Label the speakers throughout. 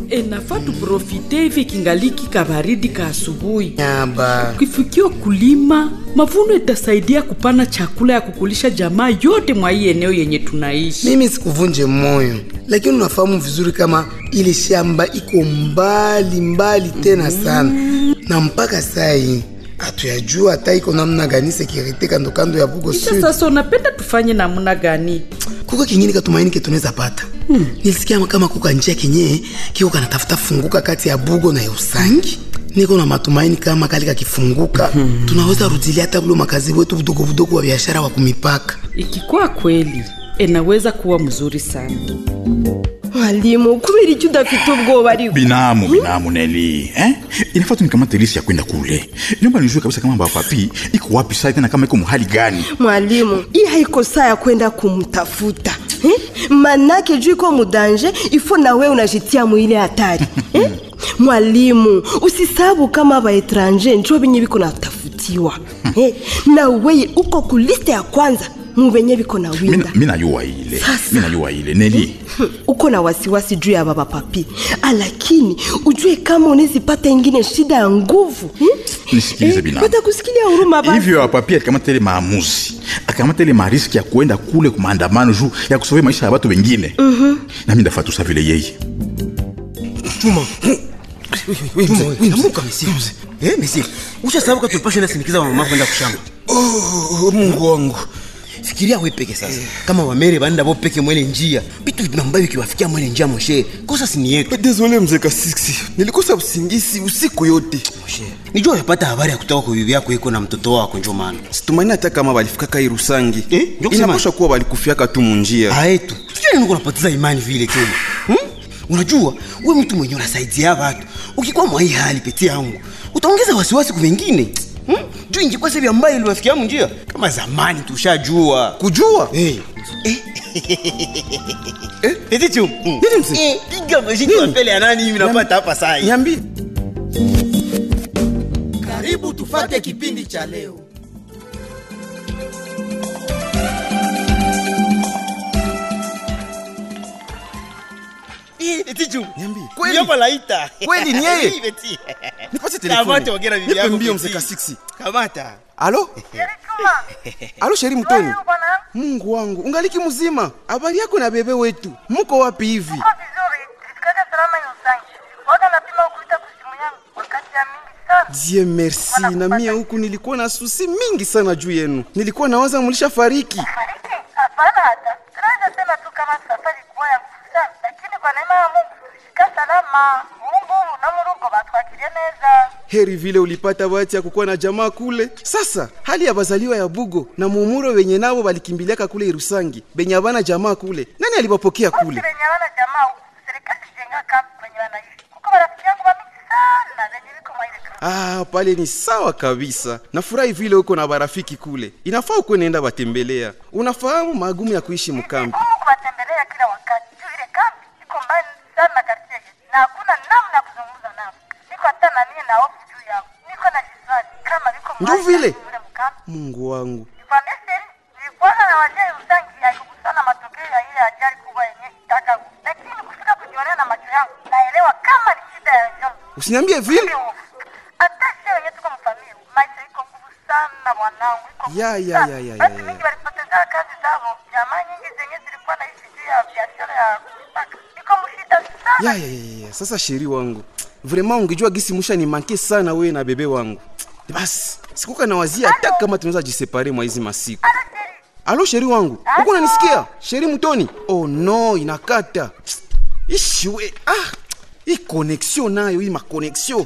Speaker 1: enafaa tuprofite hivi kingaliki kabaridi ka asubuhi
Speaker 2: nyamba
Speaker 1: kifikiwa kulima mavuno itasaidia kupana chakula ya kukulisha jamaa yote mwa hii eneo yenye tunaishi
Speaker 2: mimi sikuvunje moyo lakini unafahamu vizuri kama ile shamba iko mbali mbali tena sana na mpaka saa hii hatuyajua hata iko namna gani sekirite kando kando ya bugo
Speaker 1: kisha
Speaker 2: sud
Speaker 1: sasa unapenda tufanye namna gani
Speaker 2: kuko kingine katumaini ke tunaweza pata hmm. nilisikia kama kuka njia kenye kiko kanatafuta funguka kati ya bugo na ya usangi niko na matumaini kama kali kakifunguka hmm. tunaweza rudilia hata bulo makazi wetu budogo budogo wa biashara wa kumipaka
Speaker 1: ikikuwa kweli inaweza kuwa mzuri sana
Speaker 3: mwalimu kubera icyo udafite ubwoba ariko
Speaker 4: binamu binamu neli eh? inafaa tu nikamate lisi ya kwenda kule naomba nijue kabisa kama bapapi iko wapi sai tena kama iko muhali gani
Speaker 3: mwalimu hii haiko saa ya kwenda kumtafuta eh? manake juu iko mudanje ifo na wewe unajitia mwile hatari eh? mwalimu usisabu kama baetranje njo benye biko natafutiwa eh? na weye uko kuliste ya kwanza mubenye biko na winda
Speaker 4: Mina- mi najua ile
Speaker 3: Sasa.
Speaker 4: mi najua ile neli
Speaker 3: uko na wasiwasi juu ya baba papi lakini ujue kama unezipata ingine shida ya nguvu hmm?
Speaker 4: nisikilize binamu
Speaker 3: watakusikilia huruma basi.
Speaker 4: hivyo papi alikamata ile maamuzi akamata ile mariski ya kuenda kule kumaandamano juu ya kusovia maisha ya watu wengine nami ndafaa tusa vile yeye
Speaker 5: Chuma. Amuka msio. Eh, msio. Usha sababu katupasha na sinikiza mama kwenda kushamba.
Speaker 6: Oh, mungu wangu
Speaker 5: Fikiria wewe peke sasa. Kama wamere banda bo peke mwele njia. Bitu vinambayo kiwafikia mwele njia moshe. Kosa sini yetu.
Speaker 6: desole mzee kasiksi nilikosa usingisi usiku yote
Speaker 5: Moshe. Nijua yapata habari ya kutoka kwa bibi yako iko na mtoto wako njo maana.
Speaker 6: situmaini hata kama balifikaka irusangi
Speaker 5: Eh, ndio kusema-
Speaker 6: inaposha kuwa balikufiaka tu munjia
Speaker 5: Aetu. Sijui nini unapoteza imani vile tena. Hmm? Unajua wewe mtu mwenye unasaidia watu. Ukikuwa mwa hii hali peti yangu, utaongeza wasiwasi kwa wengine. Hmm? Juu ingekuwa sebi ambaye iliwafikia njia kama zamani tushajua.
Speaker 6: kujua
Speaker 5: Eh. Eh.
Speaker 6: Eh?
Speaker 5: Eti chum.
Speaker 6: Nini mzee?
Speaker 5: Eh, piga mashini wa mbele ya nani hivi napata hapa saa hii.
Speaker 6: niambi
Speaker 7: karibu tufate kipindi cha leo
Speaker 5: Eh, eti chum.
Speaker 6: Niambie. Kweli?
Speaker 5: Yapa laita.
Speaker 6: Kweli ni yeye?
Speaker 5: Eh, Beti.
Speaker 6: nipate
Speaker 5: Kamata ongea na bibi
Speaker 6: nipe
Speaker 5: yako,
Speaker 6: mbio
Speaker 5: Beti.
Speaker 6: mzee kasiksi
Speaker 5: Kamata.
Speaker 6: alo alo sheri mtoni
Speaker 8: Wewe bwana,
Speaker 6: mungu wangu ungaliki mzima habari yako na bebe wetu muko wapi hivi
Speaker 8: uko vizuri? Tulifikaga salama Yusangi. Waga napima ukuita kusimu yangu wakati ya mingi sana.
Speaker 6: die merci na mia huku nilikuwa na susi mingi sana juu yenu nilikuwa nawaza mulisha fariki
Speaker 8: Fariki? Hapana hata. Tunaweza sema tu kama safari kuwa ya nguvu sana, lakini kwa neema ya Mungu tulifika salama. Mungu na murugo batwakirie neza.
Speaker 6: heri vile ulipata bahati ya kukuwa na jamaa kule sasa hali ya bazaliwa ya bugo na muumuro wenye nabo balikimbiliaka kule irusangi benye abana jamaa kule nani alibapokea
Speaker 8: Wote
Speaker 6: kule
Speaker 8: wenye wana jamaa huku, serikali jenga kambi kwenye wanaishi. Kuko marafiki yangu wa mingi sana zenye viko mwa ile kambi.
Speaker 6: ah pale ni sawa kabisa nafurahi vile uko na barafiki kule inafaa ukuwe naenda batembelea unafahamu magumu ya kuishi mkambi
Speaker 8: Mungu kuwatembelea kila wakati. Juu ile kambi iko mbali sana na kartie yetu. Na hakuna namna ya kuzungumza nao. Niko hata na mie na hofu juu yao. Niko na jiswali kama viko
Speaker 6: Ndio
Speaker 8: mahali
Speaker 6: vile.
Speaker 8: kule mkambi.
Speaker 6: mungu wangu
Speaker 8: Nikwambie siri, nilikuwa na wajai usangi haikukusana matokeo ya ile ajali kubwa yenye itaka. Lakini kufika kujionea na macho yangu, naelewa kama ni shida ya njoo.
Speaker 6: usiniambie vile
Speaker 8: Ile hofu. Hata sisi wenyewe tuko mfamilia, maisha iko nguvu sana mwanangu, iko nguvu
Speaker 6: Ya, ya,
Speaker 8: sana.
Speaker 6: ya, ya, ya,
Speaker 8: Watu
Speaker 6: ya.
Speaker 8: wengi walipoteza kazi zao, jamaa nyingi zenye zilikuwa naishi juu ya biashara ya mipaka. Iko mshida sana.
Speaker 6: ya, ya, ya, ya. sasa sheri wangu vraiment ungejua gisi musha ni manke sana wewe na bebe wangu basi sikuka na wazia hata kama tunaweza jisepare mwa hizi masiku
Speaker 8: Hata siri,
Speaker 6: alo sheri wangu huko unanisikia sheri mtoni oh no inakata ishiwe ah hii connexion nayo hii maconnexion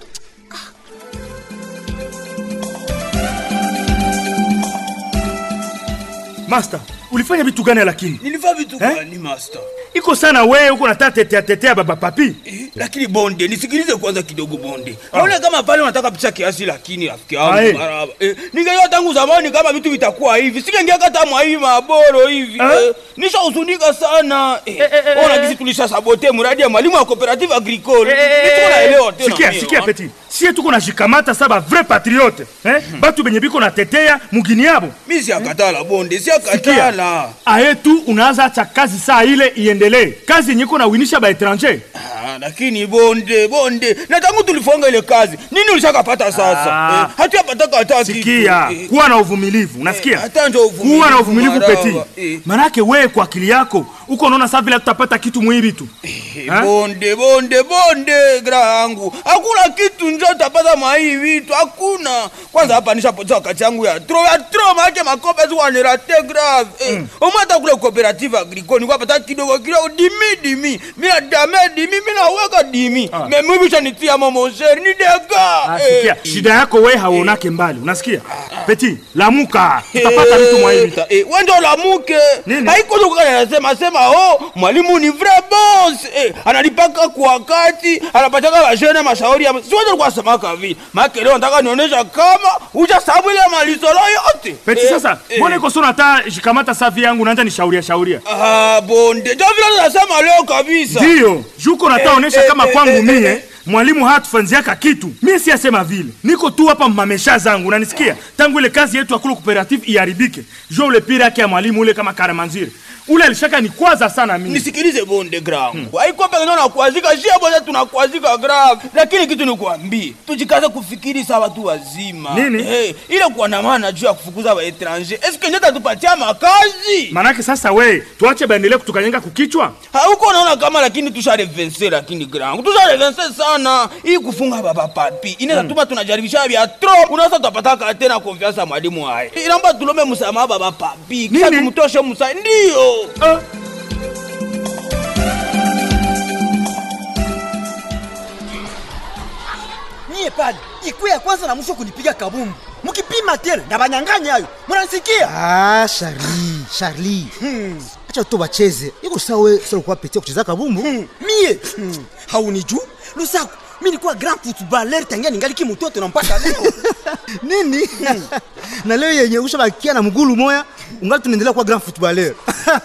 Speaker 9: Master, ulifanya vitu gani lakini?
Speaker 10: nilifaa vitu
Speaker 9: Eh?
Speaker 10: gani master
Speaker 9: Iko sana wewe uko nataka tetea tetea baba papi.
Speaker 10: eh, lakini bonde nisikilize kwanza kidogo bonde naona kama pale unataka picha kiasi lakini rafiki yangu
Speaker 9: Ae.
Speaker 10: maraba eh, ningejua tangu zamani kama vitu vitakuwa hivi singeingia kata mwa hii maboro hivi
Speaker 9: Eh?
Speaker 10: eh, nishahuzunika sana eh,
Speaker 9: eh, eh,
Speaker 10: ona
Speaker 9: eh.
Speaker 10: kisi tulisha sabote mradi ya mwalimu wa cooperative agricole nituko naelewa tena
Speaker 9: Sikia,
Speaker 10: mie,
Speaker 9: sikia
Speaker 10: wa.
Speaker 9: peti. Sie tuko na shikamata saba vrai patriote. Eh? Batu benye biko na tetea mugini yabo.
Speaker 10: mi siakatala bonde
Speaker 9: Sikia.
Speaker 10: siakatala
Speaker 9: Aye tu unaanza acha kazi saa ile iendelee. Kazi yenye iko na winisha ba etranger.
Speaker 10: Ah, lakini bonde bonde na tangu tulifonga ile kazi nini ulishakapata sasa
Speaker 9: Ah.
Speaker 10: eh, hatuyapataka hata kitu.
Speaker 9: sikia
Speaker 10: Eh,
Speaker 9: kuwa na uvumilivu unasikia
Speaker 10: hata njo uvumilivu,
Speaker 9: kuwa na uvumilivu
Speaker 10: maraba.
Speaker 9: peti
Speaker 10: Eh.
Speaker 9: manake wewe kwa akili yako uko unaona saa vile tutapata kitu mwivi tu
Speaker 10: Eh, bonde bonde bonde gra yangu hakuna kitu njo tapata mahii vitu hakuna kwanza hapa nishapoteza wakati yangu ya tro ya tro maake makope zikuwanerate grave eh, omwe hata kule cooperative agricole nikwapata kidogo kidogo dimi dimi mina dame dimi minaweka dimi memwivisha nitia momoseri ni dega
Speaker 9: Ah, sikia shida yako wewe hauonake mbali unasikia peti lamuka utapata vitu mwivi
Speaker 10: Eh, wendo lamuke haikozokukanasema sema oh mwalimu ni vrai boss eh, analipaka kwa wakati anapataka vashene mashauri ya siweze kuwasemaka vile make leo nataka nionyesha kama ujasabu ile malisolo yote
Speaker 9: peti
Speaker 10: Eh,
Speaker 9: sasa
Speaker 10: eh.
Speaker 9: mbona iko sona hata shikamata safi yangu naanza nishauria shauria
Speaker 10: Ah, bonde jo vile nasema leo kabisa
Speaker 9: ndiyo juko nataonesha
Speaker 10: Eh,
Speaker 9: kama
Speaker 10: eh,
Speaker 9: kwangu
Speaker 10: eh,
Speaker 9: mie
Speaker 10: eh.
Speaker 9: mwalimu hatufanziaka kitu mie siyasema vile niko tu hapa mamesha zangu unanisikia tangu ile kazi yetu akulu cooperative iharibike jo ule pira yake ya mwalimu ule kama karamanzire ule alishaka nikwaza sana mimi
Speaker 10: nisikilize bonde grangu haiko peke ndio nakuazika shia bote tunakuazika grave lakini kitu nikuambie tujikaze kufikiri sawa tu wazima
Speaker 9: Nini?
Speaker 10: hey, ile kuandamana juu ya kufukuza waetranger eske ndio tatupatia makazi
Speaker 9: manake sasa we tuache baendelee kutukanyenga kukichwa
Speaker 10: hauko naona kama lakini tusharevense lakini grangu tusharevense sana hii kufunga baba papi inaweza tuma tunajaribisha vya tro unaweza tutapataka tena konfiansa ya mwalimu haya inaomba tulombe msamaha baba papi kisha
Speaker 9: Nini?
Speaker 10: tumtoshe msa ndio
Speaker 9: Ah.
Speaker 5: Nyie pale ikuwe ya kwanza na mwisho kunipiga kabumbu, mkipima tena ndabanyang'anya hayo, mnanisikia?
Speaker 11: Ah, Charlie, Charlie. Acha tu bacheze. Iko sawa sio kwa petia kucheza kabumbu.
Speaker 5: Mie haunijui Lusaku, mi nilikuwa grand footballer tangia ningali kimutoto na mpaka leo
Speaker 11: Nini? na leo yenye ushabakia na mgulu moya ungali tunaendelea kuwa grand footballer.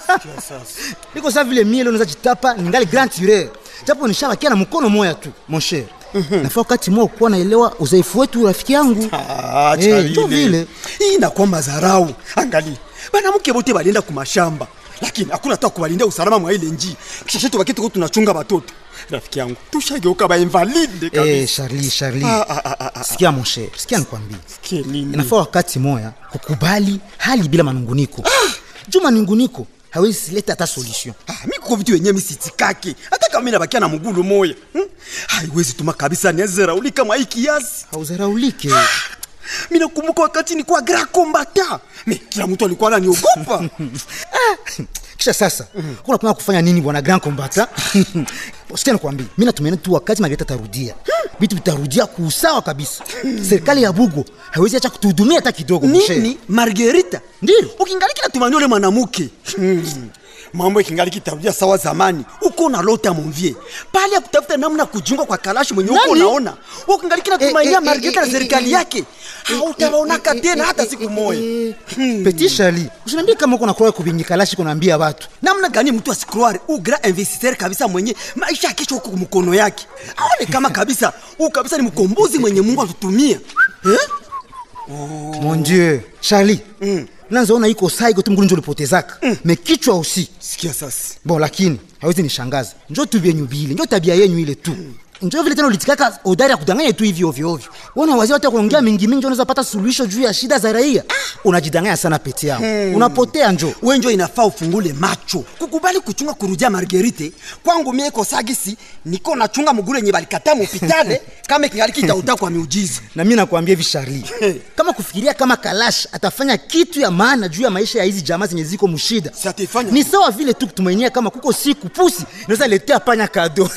Speaker 11: Iko sawa vile mie leo naweza jitapa ningali grand tireur. Japo nishabakia na mkono moya tu, mon cher. Nafaa wakati mwa kuwa naelewa udhaifu wetu rafiki yangu.
Speaker 5: Ah,
Speaker 11: Eh,
Speaker 5: Charlie.
Speaker 11: ndio vile.
Speaker 5: hii inakuwa mazarau. Angalia banamuke bote balienda kumashamba, lakini hakuna hata kubalindia usalama mwa ile nji. Kisha shetu baketi ko tunachunga batoto. Rafiki yangu, tushageuka ba invalide kabisa.
Speaker 11: Eh, Charlie, Charlie.
Speaker 5: Ah, ah, ah, ah, ah.
Speaker 11: Sikia mon cher, sikia nikwambie.
Speaker 5: Sikia nini?
Speaker 11: inafaa wakati moya kukubali hali bila manunguniko juu manunguniko hawezi leta hata solution
Speaker 5: Ah, mi kuko vitu yenyewe misitikake hata kama mi nabakia na mgulu moya hmm? haiwezi tuma kabisa niazerauli kama hii kiasi
Speaker 11: hauzaraulike
Speaker 5: mi nakumbuka wakati nikuwa gra kombata me kila mtu alikuwa ananiogopa
Speaker 11: kisha sasa kuna kuna kufanya nini bwana grand combata sikia nikwambie mi natumaini tu wakati magreta tarudia vitu vitarudia kuusawa kabisa serikali ya bugo hawezi acha kutuhudumia hata kidogo mshe.
Speaker 5: nini margerita
Speaker 11: Ndio.
Speaker 5: ukingaliki natumania ule mwanamuke hmm. mambo ikingali kitarudia sawa zamani uko na lota monvie pale ya kutafuta namna kujiunga kwa kalashi mwenye uko
Speaker 11: Nani?
Speaker 5: unaona ukingaliki natumainia
Speaker 11: Eh, eh,
Speaker 5: margerita
Speaker 11: eh,
Speaker 5: na
Speaker 11: eh,
Speaker 5: serikali
Speaker 11: eh,
Speaker 5: yake hautawaonaka tena hata siku moya
Speaker 11: petit shali usiniambie kama uko nakroa kubinyikalashi kunaambia watu
Speaker 5: namna gani mtu asikroare ugra investisseur kabisa mwenye maisha ya kesho huko mkono yake aone kama kabisa huu kabisa ni mkombozi mwenye mungu atutumia eh?
Speaker 11: mon dieu charli mm. nanzaona iko saa iko tu mgulu njo ulipotezaka mm. mekichwa usi
Speaker 5: sikia sasa
Speaker 11: bon lakini hawezi nishangaza njo tu vyenyu vile njo tabia yenyu ile tu njo vile tena ulitikaka odari ya kudanganya tu hivi ovyo ovyo wana wazee wata kuongea mingi mingi unaweza pata suluhisho juu ya shida za raia unajidanganya sana peti yao
Speaker 5: Hmm.
Speaker 11: unapotea njo
Speaker 5: we njo inafaa ufungule macho kukubali kuchunga kurudia margerite kwangu mie kosagisi niko nachunga muguru yenye balikata mupitale kama kingali kitauta kwa miujiza
Speaker 11: na mi nakwambia hivi Charlie, kama kufikiria kama Kalash atafanya kitu ya maana juu ya maisha ya hizi jamaa zenye ziko mshida, ni sawa vile tu kutumainia kama kuko siku pusi naweza letea panya kado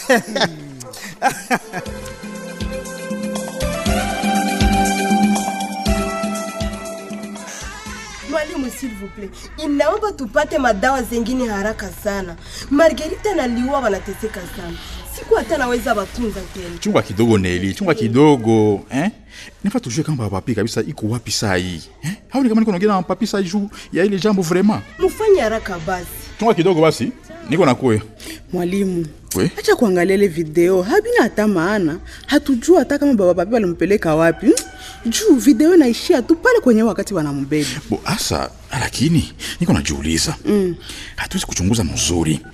Speaker 3: Mwalimu, s'il vous plaît, inaomba tupate madawa zengine haraka sana. Margarita na Liwa wanateseka sana, siku hata naweza watunza tena.
Speaker 4: chunga kidogo neli chunga kidogo eh? nifa tujue kama papi kabisa iko wapi saa hii eh? hauni kama niko naongea na papi saa juu ya ile jambo vraiment
Speaker 3: Mufanye haraka basi.
Speaker 4: chunga kidogo basi niko nakuya
Speaker 12: Mwalimu,
Speaker 4: we
Speaker 12: acha kuangalia ile video, habina hata maana. Hatujua hata kama baba papi walimpeleka wapi. Hmm? Juu video inaishia tu pale kwenye wakati wanambeba.
Speaker 4: bo asa lakini niko najiuliza
Speaker 12: Mm.
Speaker 4: hatuwezi kuchunguza mzuri eh?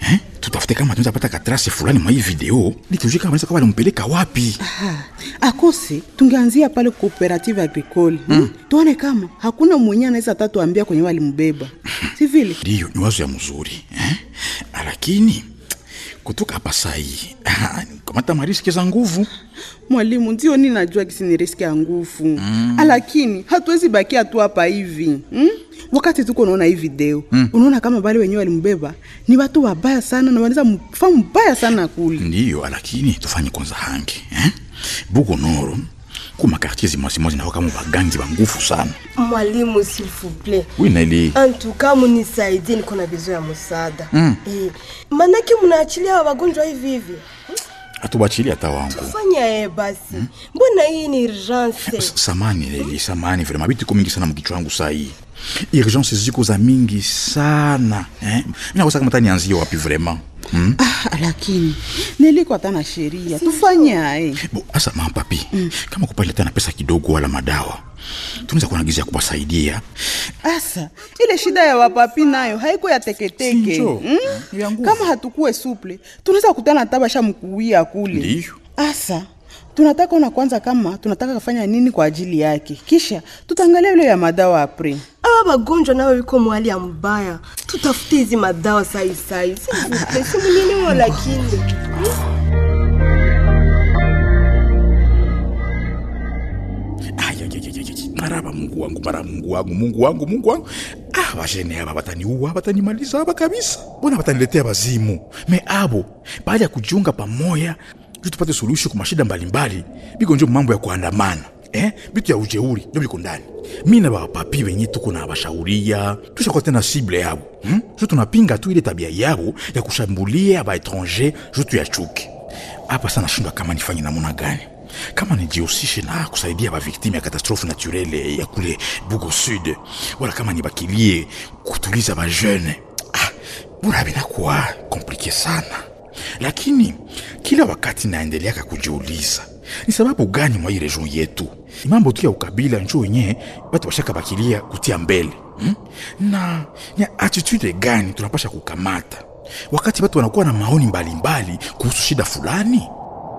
Speaker 4: tutafute kama tunaweza pata katrase fulani mwa hii video ili tujue kama wanaweza kuwa walimpeleka wapi
Speaker 12: Aha. akose tungeanzia pale cooperative agricole mm. tuone kama hakuna mwenye anaweza tatuambia kwenye walimbeba si vile
Speaker 4: ndiyo ni wazo ya mzuri eh? lakini kutoka hapa sahii kamata mariski za nguvu
Speaker 12: mwalimu ndio ni najua kisi ni riski ya nguvu mm. lakini hatuwezi bakia tu hapa hivi mm? wakati tuko unaona hii video mm. unaona kama bale wenyewe walimbeba ni watu wabaya sana na wanaweza mfa mbaya sana kule
Speaker 4: ndiyo lakini tufanye kwanza hangi eh? bugo noro kuma kartier zimwazimwazi nao kama bagangi ba nguvu sana
Speaker 3: mwalimu s'il vous plaît
Speaker 4: wi naili
Speaker 3: antuka munisaidie niko na bezo ya msaada
Speaker 4: Mm.
Speaker 3: eh, manake mnaachilia hawa wagonjwa hivi hivi
Speaker 4: atubachilia hata wangu
Speaker 3: fanya ye basi mbona hii ni urgence
Speaker 4: samani leli samani vrema bitu iko mingi sana mkichwa wangu saa hii urgence ziko za mingi sana eh? minakosa kama tanianzie wapi vrema hmm?
Speaker 12: ah, lakini niliko hata na sheria tufanye aye
Speaker 4: Bo, asa mampapi mm. kama kupaleta na pesa kidogo wala madawa tunaweza kuanagizia kuwasaidia
Speaker 12: asa ile shida ya wapapi nayo haiko ya teketeke
Speaker 4: Sinjo.
Speaker 12: mm? kama hatukuwe suple tunaweza kutana tabasha mkuwia kule
Speaker 4: ndiyo
Speaker 12: asa tunataka ona kwanza kama tunataka kufanya nini kwa ajili yake kisha tutaangalia ile ya madawa apre
Speaker 3: awa wagonjwa nao wiko mwali ya mbaya tutafute hizi madawa sai sai simulinimo lakini
Speaker 4: maraba mungu wangu mara mungu wangu mungu wangu mungu wangu ah, bajene aba bataniua batanimaliza aba kabisa mbona bataniletea bazimu me abo baada ya kujiunga pamoya juu tupate suluhisho kwa mashida mbalimbali biko njo mambo ya kuandamana eh? bitu ya ujeuri njo biko ndani mi na bapapi benye tuko na bashauria tushakuwa tena sible yabo hmm? ju tunapinga tu ile tabia yabo ya kushambulia baetranger ju tu ya chuki hapa sana nashindwa kama nifanye namuna gani kama nijihusishe na kusaidia baviktime ya katastrofe naturele ya kule bugo sud wala kama nibakilie kutuliza bajeune ah, bora binakuwa komplike sana lakini kila wakati naendeleaka kujiuliza ni sababu gani mwa hii region yetu ni mambo tu ya ukabila njo wenye batu bashaka bakilia kutia mbele hmm? na ni attitude gani tunapasha kukamata wakati watu wanakuwa na maoni mbalimbali kuhusu shida fulani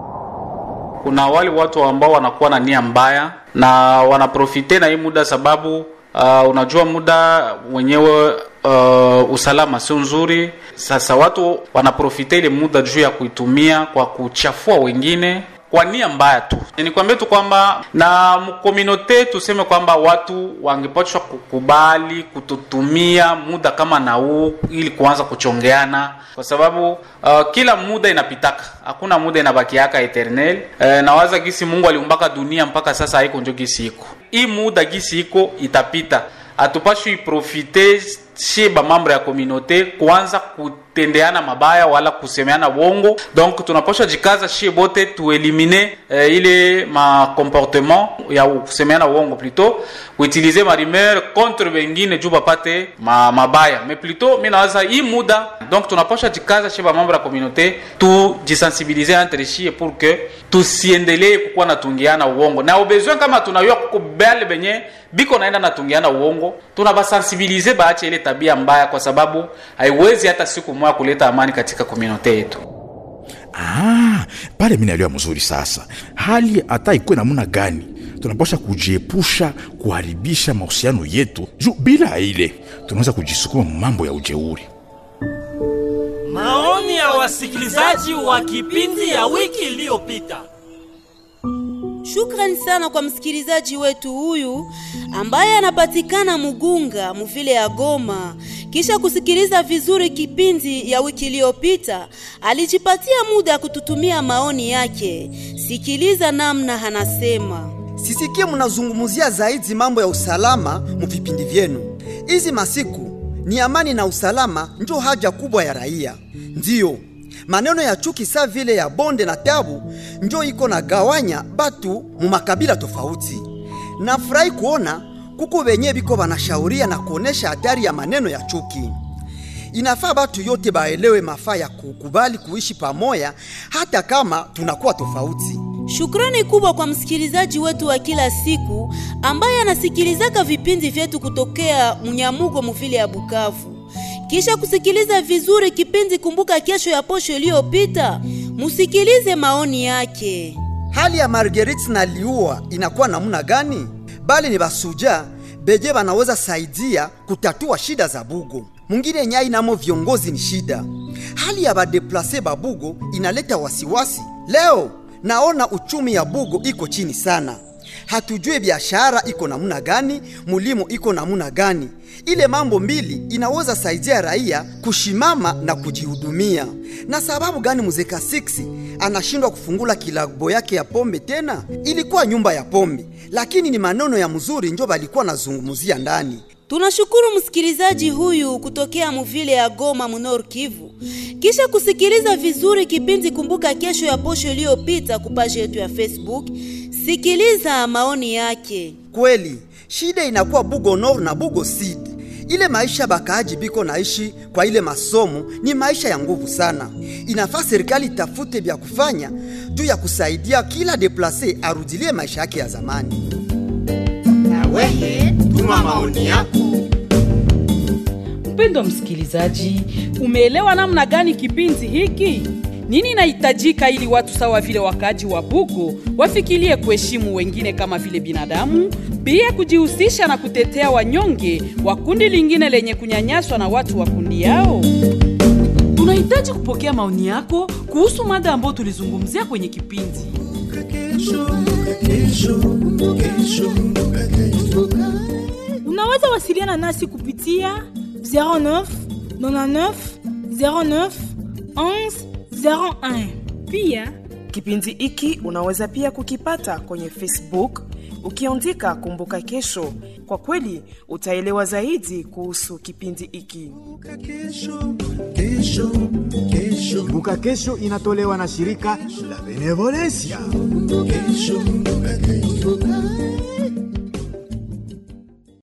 Speaker 13: kuna wale watu ambao wanakuwa na nia mbaya na wanaprofite na hii muda sababu uh, unajua muda wenyewe uh, usalama sio nzuri sasa watu wanaprofite ile muda juu ya kuitumia kwa kuchafua wengine kwa nia mbaya tu nikwambie tu kwamba na mkominote tuseme kwamba watu wangepashwa kukubali kututumia muda kama na huu ili kuanza kuchongeana kwa sababu uh, kila muda inapitaka hakuna muda inabakiaka eternel uh, nawaza gisi mungu aliumbaka dunia mpaka sasa haiko njo gisi iko hii muda gisi iko itapita hatupashwi iprofite shie bamambre ya komunote kuanza kutendeana mabaya wala kusemeana wongo donc tunapasha jikaza shie bote tuelimine eh, ile macomportement ya kusemeana wongo plutôt kuutilize marimer contre bengine juu bapate ma, mabaya mais plutôt mi nawaza hii muda donc tunapasha jikaza shie bamambre ya komunote tujisensibilize entre shie pour que tusiendelee kukuwa natungiana uongo na ubesoin kama tunayua kuko bale benye biko naenda natungiana uongo tunabasensibilize baache ile tabia mbaya kwa sababu haiwezi hata siku moja kuleta amani katika komunote yetu
Speaker 4: ah, pale mi naelewa mzuri sasa hali hata ikuwe namuna gani tunapasha kujiepusha kuharibisha mahusiano yetu juu bila ile tunaweza kujisukuma mambo ya ujeuri
Speaker 14: Maoni ya wasikilizaji wa kipindi ya wiki iliyopita.
Speaker 15: Shukrani sana kwa msikilizaji wetu huyu ambaye anapatikana Mugunga muvile ya Goma. Kisha kusikiliza vizuri kipindi ya wiki iliyopita, alijipatia muda ya kututumia maoni yake. Sikiliza namna anasema.
Speaker 16: sisikie mnazungumzia zaidi mambo ya usalama mu vipindi vyenu. Hizi masiku ni amani na usalama njo haja kubwa ya raia. Ndiyo maneno ya chuki saa vile ya bonde na tabu njo iko na gawanya batu mu makabila tofauti. Nafurahi kuona kuko wenye biko banashauria na kuonesha hatari ya maneno ya chuki. Inafaa batu yote baelewe mafaa ya kukubali kuishi pamoja hata kama tunakuwa tofauti.
Speaker 15: Shukrani kubwa kwa msikilizaji wetu wa kila siku ambaye anasikilizaka vipindi vyetu kutokea Munyamugo muvile ya Bukavu. Kisha kusikiliza vizuri kipindi Kumbuka Kesho ya posho iliyopita, musikilize maoni yake.
Speaker 16: hali ya marguerite na liua inakuwa namna gani bali ni basuja beje banaweza saidia kutatua shida za bugo mwingine nyai namo viongozi ni shida hali ya badeplase babugo inaleta wasiwasi leo naona uchumi ya bugo iko chini sana hatujue biashara iko namna gani mulimo iko namna gani ile mambo mbili inaweza saidia raia kushimama na kujihudumia na sababu gani muzeka 6 anashindwa kufungula kilabo yake ya pombe tena ilikuwa nyumba ya pombe lakini ni maneno ya mzuri njo balikuwa nazungumuzia ndani
Speaker 15: Tunashukuru msikilizaji huyu kutokea muvile ya Goma Munor Kivu. Kisha kusikiliza vizuri kipindi Kumbuka Kesho ya posho iliyopita kupaji yetu ya Facebook, sikiliza maoni yake.
Speaker 16: kweli shida inakuwa bugo nord na bugo sud ile maisha bakaaji biko naishi kwa ile masomo ni maisha ya nguvu sana inafaa serikali itafute vya kufanya juu ya kusaidia kila deplase arudilie maisha yake ya zamani
Speaker 7: na weye tuma maoni yako
Speaker 1: Mpendwa msikilizaji, umeelewa namna gani kipindi hiki? Nini inahitajika ili watu sawa vile wakaaji wa Bugo wafikirie kuheshimu wengine kama vile binadamu, pia kujihusisha na kutetea wanyonge wa kundi lingine lenye kunyanyaswa na watu wa kundi yao? Tunahitaji kupokea maoni yako kuhusu mada ambayo tulizungumzia kwenye kipindi.
Speaker 17: Unaweza wasiliana nasi kupitia 09 99 09 11 01.
Speaker 18: Pia kipindi hiki unaweza pia kukipata kwenye Facebook ukiandika Kumbuka Kesho. Kwa kweli utaelewa zaidi kuhusu kipindi hiki.
Speaker 19: Kumbuka Kesho inatolewa na shirika la Benevolencia.
Speaker 7: Kesho, kesho.